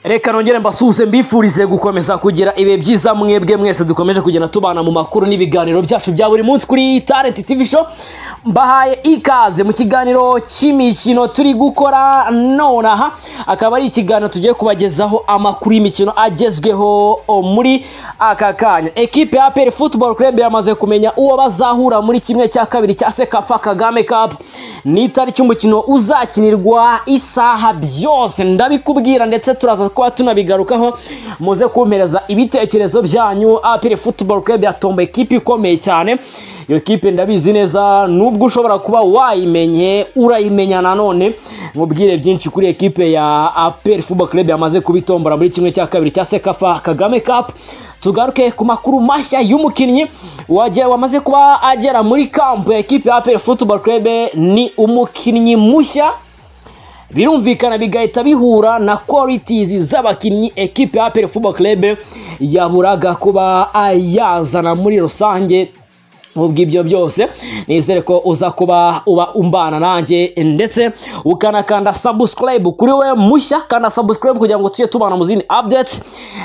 reka nongere mbasuhuze mbifurize gukomeza kugira ibihe byiza mwebwe mwese dukomeje kugenda tubana mu makuru n'ibiganiro byacu bya buri munsi kuri Talent TV Show mbahaye ikaze mu kiganiro cy'imikino turi gukora nonaha akaba ari ikiganiro tugiye kubagezaho amakuru y'imikino agezweho muri aka kanya ekipe ya APR Football Club yamaze kumenya uwo bazahura muri kimwe cya kabiri cya Sekafa Kagame Cup ni itariki umukino uzakinirwa isaha byose ndabikubwira ndetse turaza kuba tunabigarukaho muze kumpereza ibitekerezo byanyu APR Football Club yatomba ekipi ikomeye cyane iyo kipe ndabizi neza nubwo ushobora kuba wayimenye urayimenya nanone mubwire byinshi kuri ekipe ya APR Football Club yamaze kubitombora muri kimwe cya kabiri cya Sekafa Kagame Cup tugaruke ku makuru mashya y'umukinnyi wamaze kuba agera muri kampu ya ekipe ya APR Football Club ni umukinnyi mushya birumvikana bigahita bihura na qualities z'abakinnyi ekipe ya APR Football Club yaburaga kuba yazana muri rusange nk'ubwo ibyo byose nizere ko uza kuba uba umbana nanjye ndetse ukanakanda subscribe kuri we mushya kanda subscribe kugira ngo tujye tubana mu zindi updates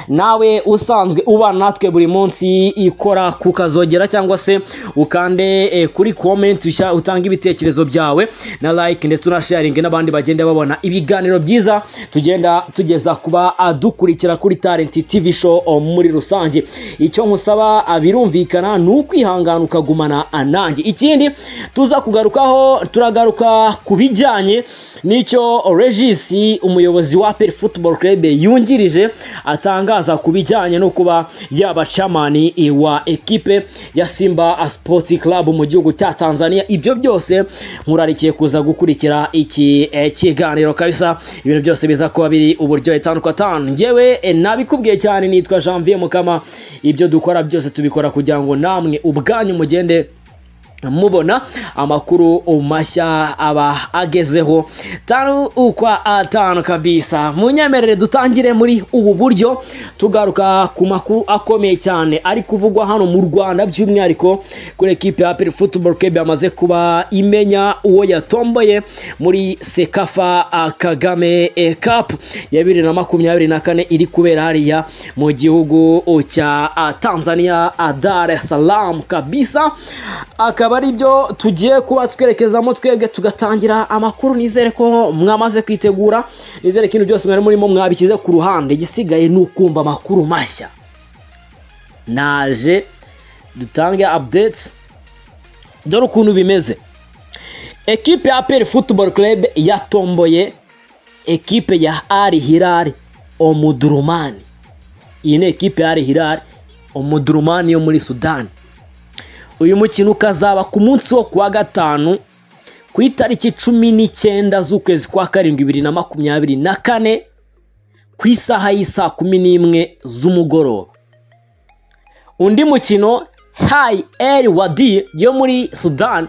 nawe usanzwe ubana natwe buri munsi ikora ku kazogera cyangwa se ukande eh, kuri comment ushya- utange ibitekerezo byawe na like ndetse unasharinge n'abandi bagenda babona ibiganiro byiza tugenda tugeza kuba adukurikira kuri Talent TV show oh, muri rusange icyo nkusaba ah, birumvikana ni ukwihangana ukagumana nanjye ikindi tuza kugarukaho turagaruka ku bijyanye n'icyo Regis umuyobozi wa APR Football Club yungirije atangaza ku bijyanye no kuba yaba chamani wa ekipe ya Simba Sports Club mu gihugu cya Tanzania ibyo byose nkurarikiye kuza gukurikira iki eh, kiganiro kabisa ibintu byose biza kuba biri uburyo itanu kwa tanu ngewe eh, nabikubwiye cyane nitwa Janvier Mukama ibyo dukora byose tubikora kugira ngo namwe ubwanyu mugende mubona amakuru mashya aba agezeho tanu ukwa atanu kabisa munyemerere dutangire muri ubu buryo tugaruka ku makuru akomeye cyane ari kuvugwa hano mu rwanda by'umwihariko kuri ekipe ya APR Football Club yamaze kuba imenya uwo yatomboye muri Sekafa ah, Kagame eh, Cup ya bibiri na makumyabiri na kane iri kubera hariya mu gihugu cya ah, Tanzania ah, Dar es Salaam kabisa akaba ari byo tugiye kuba twerekezamo twebwe tugatangira amakuru nizere ko mwamaze kwitegura nizere ko ibintu byose mwari murimo mwabishyize ku ruhande igisigaye ni ukumva amakuru mashya naje dutange updates dore ukuntu bimeze ekipe ya APR Football Club yatomboye ekipe ya Al Hilal Omdurman iyi ni ekipe ya Al Hilal Omdurman yo muri Sudani uyu mukino ukazaba ku munsi wo kuwa gatanu ku itariki cumi n'icyenda z'ukwezi kwa karindwi bibiri na makumyabiri na kane ku isaha y'isaa kumi n'imwe z'umugoroba undi mukino hayi eri wadi yo muri sudan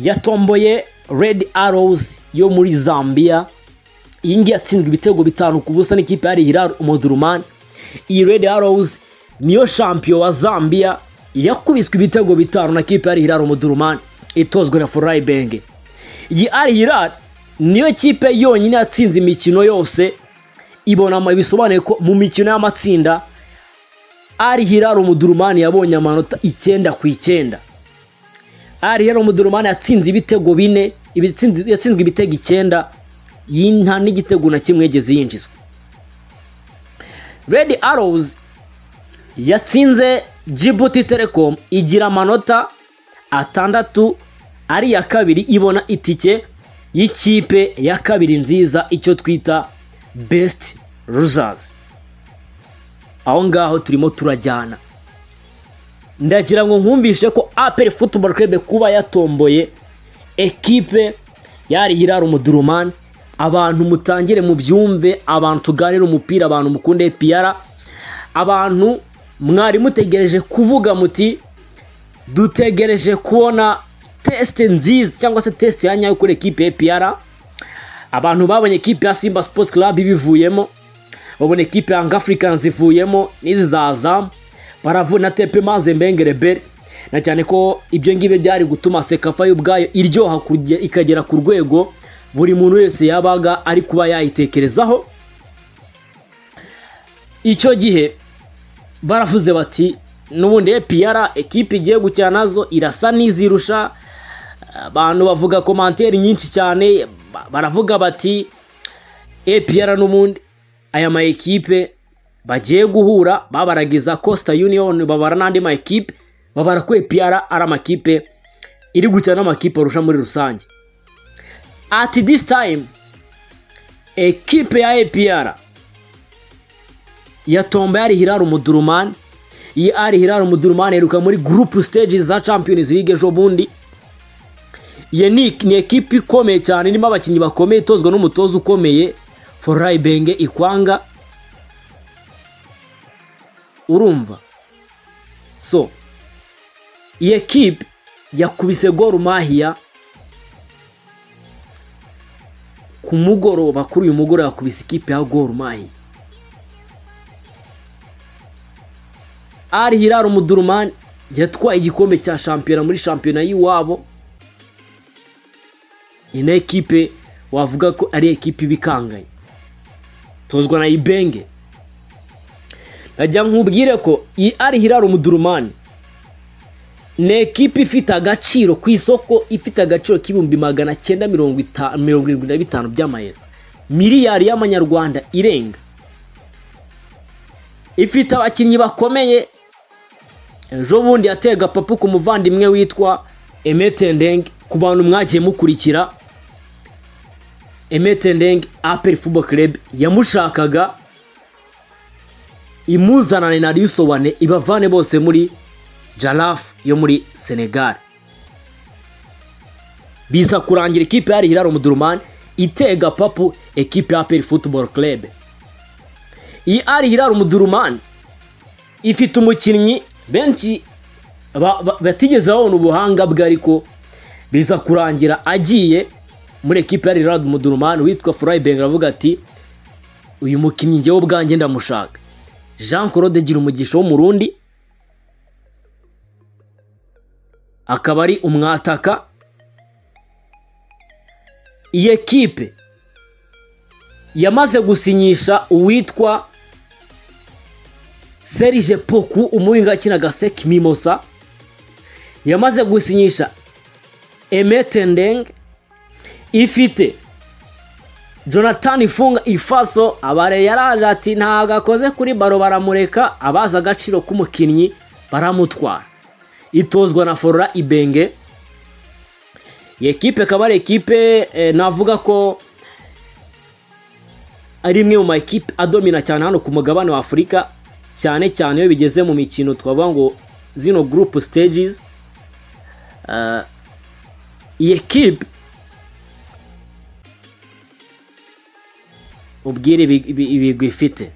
yatomboye redi arozi yo muri zambia iyi ngiyi yatsinzwe ibitego bitanu ku busa n'ikipe ya hilal umudurumani iyi redi arozi niyo shampiyo wa zambia yakubiswe ibitego bitanu na kipe ya hilal umudurumani itozwe na forayi benge iyi ari hilal niyo kipe yonyine yatsinze imikino yose ibona bisobanuye ko mu mikino y'amatsinda ari hilal umudurumani yabonye amanota icyenda ku icyenda ari hilal umudurumani yatsinze ibitego bine ibitsinze- yatsinzwe ibitego icyenda yi- nta n'igitego na kimwe yigeze yinjizwa redi arozi yatsinze Djibouti Telecom igira amanota atandatu ari iya kabiri ibona itike y'ikipe ya kabiri nziza icyo twita best losers aho ngaho turimo turajyana ndagira ngo nkumvishe ko APR Football Club kuba yatomboye ekipe yari Hilal Omdurman abantu mutangire mu byumve abantu tuganire umupira abantu mukunde APR abantu mwari mutegereje kuvuga muti dutegereje kubona tesite nziza cyangwa se tesite ya nyayo kuri ekipe ya APR abantu babonye ekipe ya Simba Sports Club bivuyemo babona ekipe ya Young Africans ivuyemo n'izi za Zam baravu na Tepe Maze Mbengere Bere na cyane ko ibyo ngibyo byari gutuma Sekafa yo ubwayo iryoha kurya- ikagera ku rwego buri muntu wese yabaga ari kuba yayitekerezaho icyo gihe baravuze bati n'ubundi APR ekipe igiye gukina nazo irasa n'izirusha abantu bavuga komantere nyinshi cyane ba- baravuga bati APR n'ubundi aya ma ekipe bagiye guhura babaragiza Costa Union babara n'andi ma ekipe babara ko APR ari amakipe iri gukina n'amakipe arusha muri rusange at this time ekipe ya APR yatomba yari Hilal Umudurumani iyi ari Hilal Umudurumani iheruka muri group stage za Champions League ejo bundi iyi ni, ni ekipi ikomeye cyane irimo abakinnyi bakomeye itozwa n'umutoza ukomeye Forai Benge Ikwanga urumva so iyi ekipi yakubise Gor Mahia ku mugoroba kuri uyu mugoroba yakubise ikipe ya Gor Mahia ari Hilal Umudurumani yatwaye igikombe cya shampiyona muri shampiyona y'iwabo iyi ni ekipe wavuga ko ari ekipe ibikanganye tozwa na ibenge nkajya nkubwire ko iyi ari Hilal Umudurumani ni ekipe ifite agaciro ku isoko ifite agaciro k'ibihumbi magana cyenda mirongo ita- mirongo irindwi na bitanu by'amayero miliyari y'amanyarwanda irenga ifite abakinnyi bakomeye ejo bundi yatega papa ku muvandimwe witwa emetendeng ku bantu mwagiye mukurikira emetendeng aperi fubo club yamushakaga imuzanane na riusobane ibavane bose muri jarafu yo muri senegal biza kurangira ikipe yari hilal umudurumani itega papu ekipe ya aperi futuboro club iyi ari hilal umudurumani ifite umukinnyi benshi ba- ba- batigeze babona ubuhanga bwe ariko biza kurangira agiye muri ekipe ya Rirad Mudurumani witwa Freiburg aravuga ati uyu mukinnyi njyewe ubwanjye ndamushaka Jean Claude Girumugisha w'umurundi akaba ari umwataka iyi ekipe yamaze gusinyisha uwitwa Serge Poku umuhinga akinaga Sek Mimosa yamaze gusinyisha Emetendeng ifite Jonathan Ifunga Ifaso abare yaraje ati ntago akoze kuri baro baramureka abaza agaciro k'umukinnyi baramutwara itozwa na Forora Ibenge iyi ekipe ikaba ari ekipe eh, navuga ko ari imwe mu ma ekipe adomina cyane hano ku mugabane wa afurika cyane cyane iyo bigeze mu mikino twavuga ngo zino group stages Ah, iyi ekipe ubwire ibi- ibi- ibigwi ifite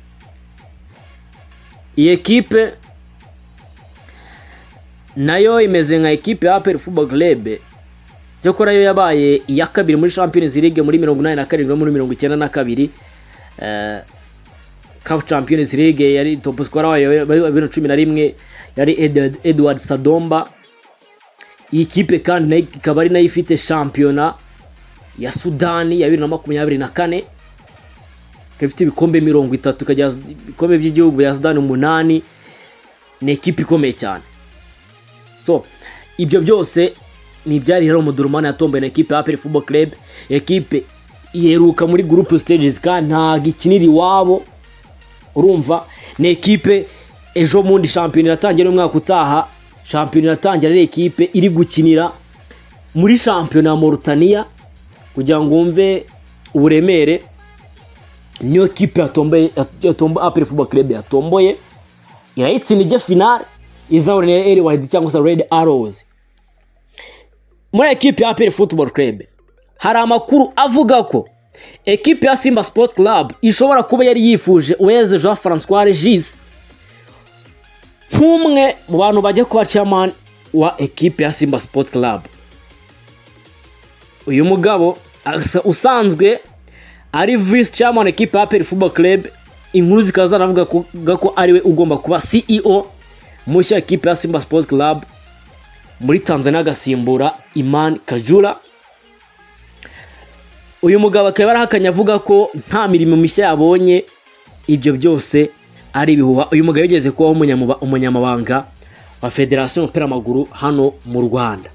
iyi ekipe nayo imeze nka ekipe ya aperi fubo club cyakora yo yabaye iya kabiri muri champions league muri mirongo inani na karindwi no muri mirongo icyenda na kabiri Eh, CAF Champions League yari top scorer wayo muri bibiri na cumi na rimwe yari Edward- Edward Sadomba iyi kipe kandi nayo ikaba ari nayo ifite shampiyona ya Sudani ya bibiri na makumyabiri na kane ikaba ifite ibikombe mirongo itatu ikagira ibikombe by'igihugu bya Sudani umunani ni ekipe ikomeye cyane so ibyo byose ni ibyari rero umudurumani yatomboye na ekipe ya APR Football Club ekipe iheruka muri group stages kandi ntago ikinira iwabo urumva ni ekipe ejo bundi shampiyona iratangira n'umwaka utaha shampiyona iratangira ari ekipe iri gukinira muri shampiyona ya Mauritania kugira ngo wumve uburemere niyo kipe yatomboye yatombo APR Football Club yatomboye irayitsinda ijya finale izahura na Eri Wahidi cyangwa se Red Arrows muri ekipe ya APR Football Club hari amakuru avuga ko ekipe ya Simba Sports Club ishobora kuba yari yifuje Uweze Jean Francois Regis nk'umwe mu bantu bajya kuba chairman wa ekipe ya Simba Sports Club uyu mugabo asa- usanzwe ari vice chairman ekipe ya APR Football Club inkuru zikaba zanavuga ko ko ariwe ugomba kuba CEO mushya ekipe ya Simba Sports Club muri Tanzania agasimbura Iman Kajura uyu mugabo akaba yarahakanye avuga ko nta mirimo mishya yabonye ibyo byose ari ibihuha uyu mugabo yigeze kubaho umunyamuba- umunyamabanga wa federasiyo y'umupira w'amaguru hano mu rwanda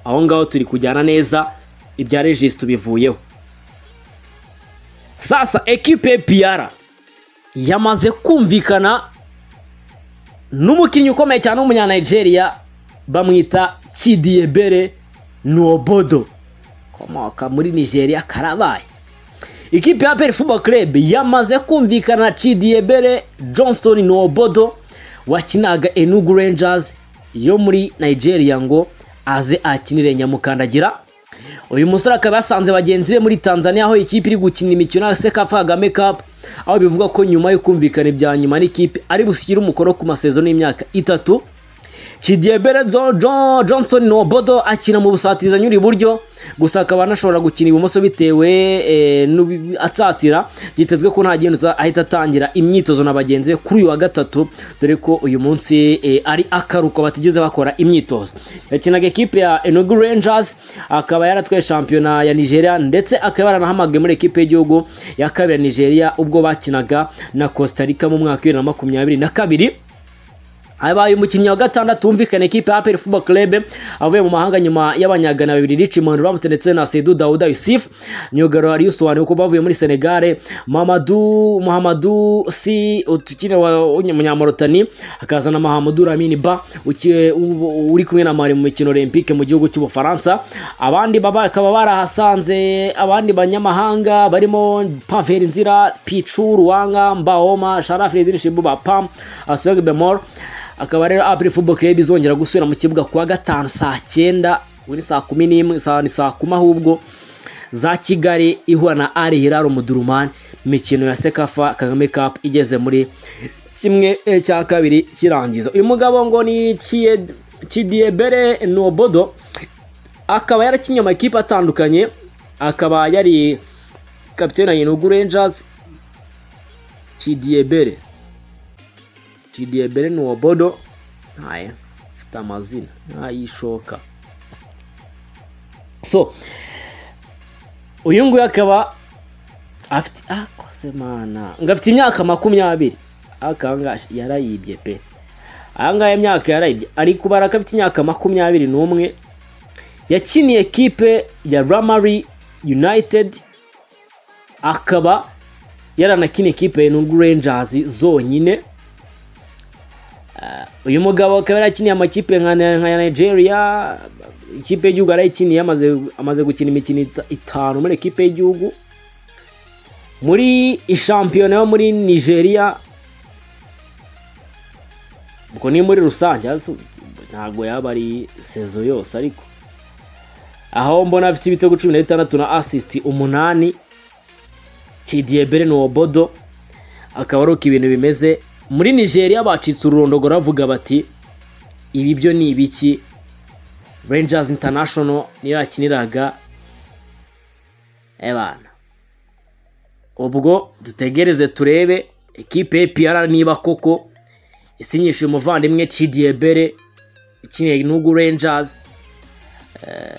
aho ngaho turi kujyana neza ibya regis tubivuyeho sasa ekipe piyara yamaze kumvikana n'umukinnyi ukomeye cyane w'umunyanigeria bamwita kidiyebere nobodo ukomoka muri nigeria karabaye ikipe ya peri fubo club yamaze kumvikana na kidiyebere johnston nobodo wakinaga enugu rangers yo muri nigeria ngo aze akinire nyamukandagira uyu musore akaba yasanze bagenzi be muri tanzania aho ikipe iri gukina imikino ya sekafa kagame cup aho bivuga ko nyuma yo kumvikana ibya nyuma n'ikipe ari bushyire umukono ku masezerano y'imyaka itatu kidiyebere johnson nobodo akina mu busatirizanyo uri iburyo gusa akaba anashobora gukina ibumoso bitewe eh, n'ubi- atsatira byitezwe ko nta gihendutse ahita atangira imyitozo na bagenzi be kuri uyu wa gatatu dore ko uyu munsi eh, ari akaruko batigeze bakora imyitozo yakinaga ekipe ya enugu rangers akaba yaratwaye shampiyona ya nigeria ndetse akaba yaranahamagaye muri ekipe y'igihugu ya kabiri ya nigeria ubwo bakinaga na costa rica mu mwaka wa bibiri na makumyabiri na kabiri abaye umukinnyi wa gatandatu wumvikana ekipe ya APR Football Club avuye mu mahanga nyuma y'abanyagana babiri Richmond Ramute ndetse na Seydou Daouda Yusuf myugariro yari yusobanuye ko bavuye muri Senegal Mamadou Mohamedou si utukina wa Munyamorotani akazana Mahamadou Lamine Ba uki- u- uri kumwe na Mali mu mikino Olympique mu gihugu cy'Ubufaransa abandi baba akaba barahasanze abandi banyamahanga barimo Pavel Nzira Pichu Ruwanga Mbaoma Sharaf Redin Shibuba Pam Asog Bemor akaba rero Apple Football Club izongera gusubira mu kibuga kuwa gatanu saa cyenda kuri saa kumi n'imwe saa ni saa kumi ahubwo za Kigali ihura na Al Hilal Omdurman imikino ya Sekafa Kagame Cup igeze muri kimwe eh, cya kabiri kirangiza uyu mugabo ngo ni Chie- Chidiebere Nobodo akaba yarakinnye amakipe atandukanye akaba yari kapitene ya Enugu Rangers Chidiebere Chidiebere Nuobodo haya afite amazina ayishoka so uyu nguyu akaba afite akose mana ngo afite imyaka makumyabiri akanga yarayibye pe ahangaha imyaka yarayibye ari kubara ko afite imyaka makumyabiri n'umwe yakiniye ekipe ya ramari united akaba yaranakiniye ekipe ya Enugu Rangers zonyine uyu mugabo akaba yarakiniye amakipe nka nka nigeria ikipe y'igihugu yarayikiniye amaze amaze gukina imikino ita- itanu muri ekipe y'igihugu muri ishampiyona yo muri nigeria ubwo ni muri rusange hasi ntabwo yaba ari sezo yose ariko aho mbona afite ibitego cumi na bitandatu na asisiti umunani kidiyebere ni obodo akaba ari uko ibintu bimeze muri nigeria bacitse ururondogoro bavuga bati ibi byo ni ibiki rangers international niyo yakiniraga ebana ubwo dutegereze turebe ekipe y'epiyara niba koko isinyishije umuvandimwe cidiebere ukiniye nugu rangers Eh,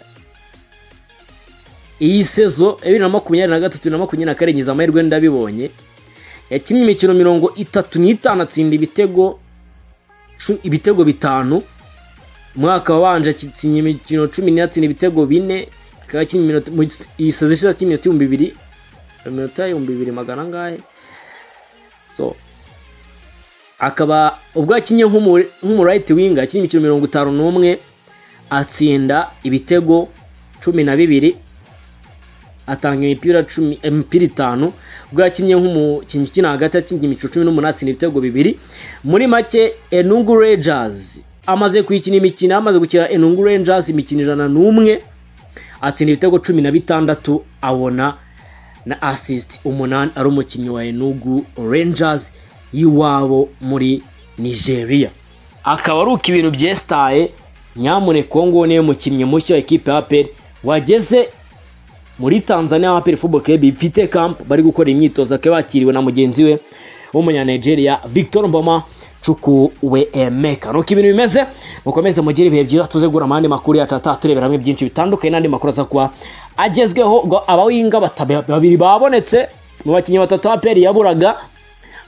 iyi sezo bibiri na makumyabiri na gatatu bibiri na makumyabiri na karindwi iza amahirwe ndabibonye yakinnye imikino mirongo itatu n'itanu atsinda ibitego cu- ibitego bitanu umwaka wabanje akinnye imikino cumi n'ine atsinda ibitego bine akaba yakinnye iminota mu gis- iyi sazo ishize yakinnye iminota ibihumbi bibiri iminota ibihumbi bibiri magana angahe so akaba ubwo yakinnye nk'umu- nk'umu right winger yakinnye imikino mirongo itanu n'umwe atsinda ibitego cumi na bibiri atanga imipira cumi imipira itanu ubwo yakinnye nk'umukinnyi ukina hagati yakinnye imikino cumi n'umunani atsinda ibitego bibiri muri make enugu rangers amaze kuyikina imikino amaze gukina enugu rangers imikino ijana n'umwe atsinda ibitego cumi na bitandatu abona na assist umunani ari umukinnyi wa enugu rangers y'iwabo muri nigeria akaba ari uko ibintu byesitaye nyamuneka uwo nguwo niwe mukinnyi mushya wa ekipe ya aperi wageze muri Tanzania aho APR Football Club ifite camp bari gukora imyitozo akaba yakiriwe na mugenzi we w'umunyanigeria Victor Mboma Chukwuemeka emeka nuko ibintu bimeze mukomeze mugire ibihe byiza tuze gura amahandi makuru yacu ataha turebera hamwe byinshi bitandukanye n'andi makuru aza kuba agezweho ngo abawinga bata- babiri babonetse mu bakinnyi batatu APR yaburaga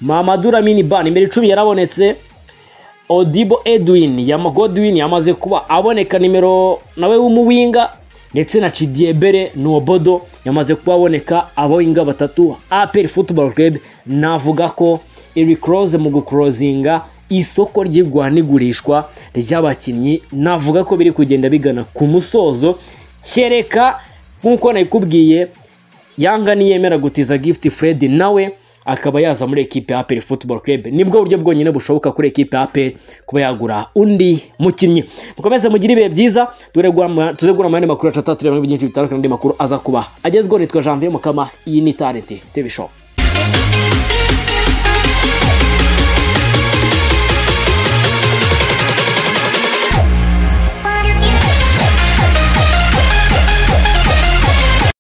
Mamadou Lamine Ban imbere icumi yarabonetse Odibo Edwin Yama- Godwin yamaze kuba aboneka nimero nawe w'umuwinga ndetse na Chidiebere Nuobodo yamaze kuba aboneka aboyinga batatu APR Football Club navuga ko Eric Rose mu gucrosinga isoko ry'igura n'igurishwa ry'abakinnyi navuga ko biri kugenda bigana ku musozo kereka nk'uko nabikubwiye Yanga niyemera gutiza gift Fred nawe akaba yaza muri ekipe ya APR Football Club nibwo buryo bwonyine bushoboka kuri ekipe ya APR kuba yagura undi mukinnyi mukomeze mugire ibihe byiza tuze gura amayandi makuru atatu tureba n'ibindi byinshi bitandukanye n'andi makuru aza kuba agezweho nitwa Janvier Mukama iyi ni Talent TV Show